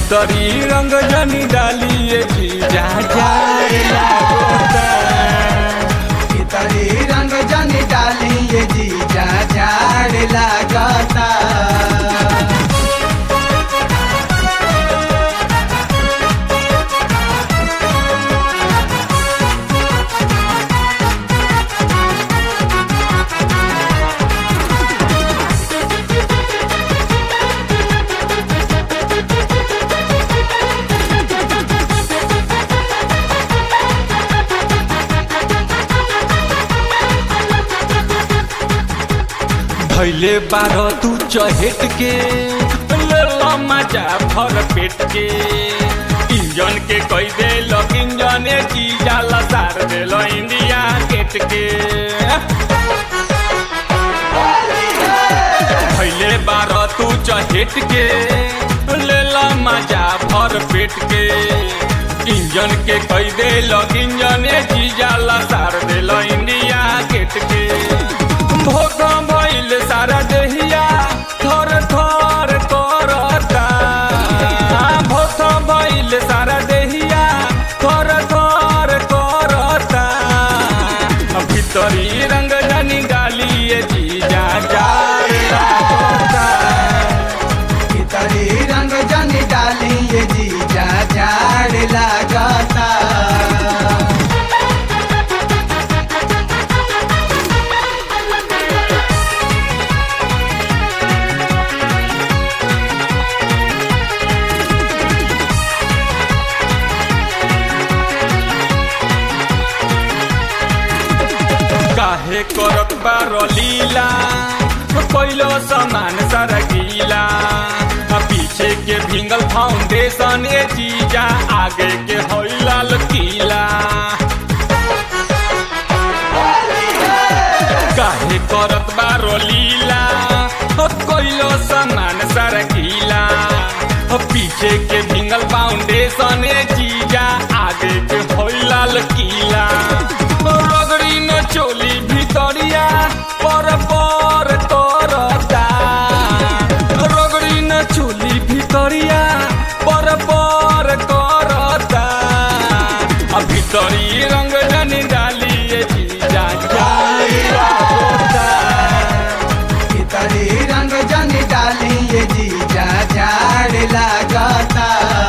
भीतरी रंग जनी डालिए जी जा जाए लागोता भीतरी रंग जनी डाली ये जीजा झाड़ लागता धैले बारह तू चहेट के ले लो मजा भर पेट के इंजन के कई दे लो इंजन चीजा लसार दे लो इंडिया गेट के धैले बारह तू चहेट के ले लो मजा भर पेट के इंजन के कई दे लो इंजन चीजा लसार दे लो इंडिया गेट के भोग भइल सारा देहिया थर थर करता भोग भइल सारा देहिया थर थर करता भीतरी रंग जनी डालिए जीजा जाता भीतरी रंग जनी डाली ये जीजा झाड़ लागता काहे करत बारो लीला पहिलो सामान सारा गीला आ पीछे के भिंगल फाउंडेशन ए चीजा आगे के होई लाल किला काहे करत बारो लीला कोइलो सामान सारा गीला पीछे के भिंगल फाउंडेशन ए चीजा आगे के होई लाल किला रगड़ी न चोली भितरिया पर पर करता रगड़ी न चोली भितरिया पर पर करता आ भितरी रंग जनी डालिए जीजा जाए लागोता। भीतरी रंग जनी डाली ये जीजा झाड़ लागता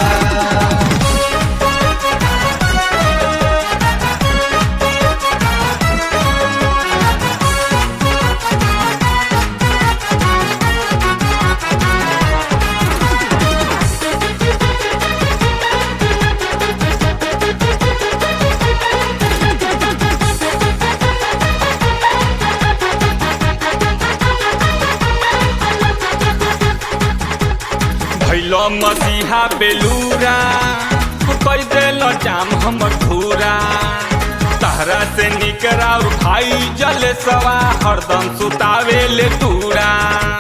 भैलो मसीहा बेलूरा कई दिल जाम हमर धूरा तहरा से निकरा और भाई जल सवा हरदम सुतावे ले तूरा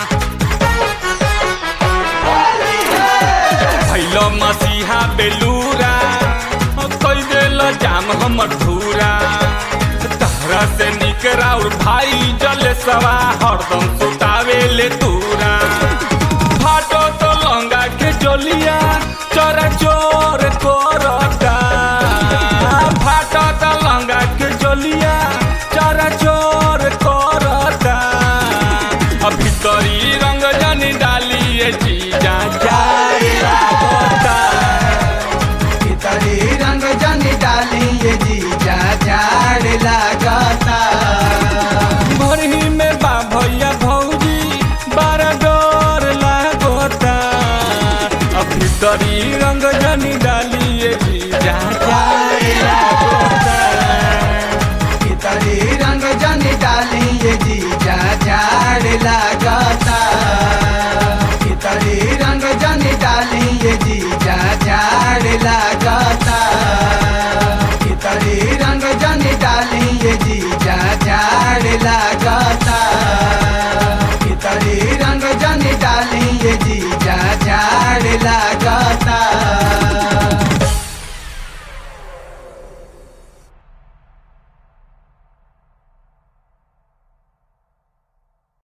भैलो मसीहा बेलूरा कई दिल जाम हमर धूरा तहरा से निकरा और भाई जल सवा हरदम सुतावे ले तूरा फाटो तो लंगा के जोलिया चोर चोर कोरता फाटो तो लंगा के जोलिया चोर चोर कोरता अब भीतरी रंग जनी डालिए जीजा जाए लागोता भीतरी रंग जनी डाली ये जीजा झाड़ लागता भरही में बा भैया भौजी बारा डर लागोता अब भीतरी रंग जनी डालिए जीजा जाए लागोता भीतरी रंग जनी डाली ये जीजा झाड़ लागता भीतरी रंग जनी डाली ये जीजा झाड़ लागता भीतरी रंग जनी डाली ये जीजा झाड़ लागता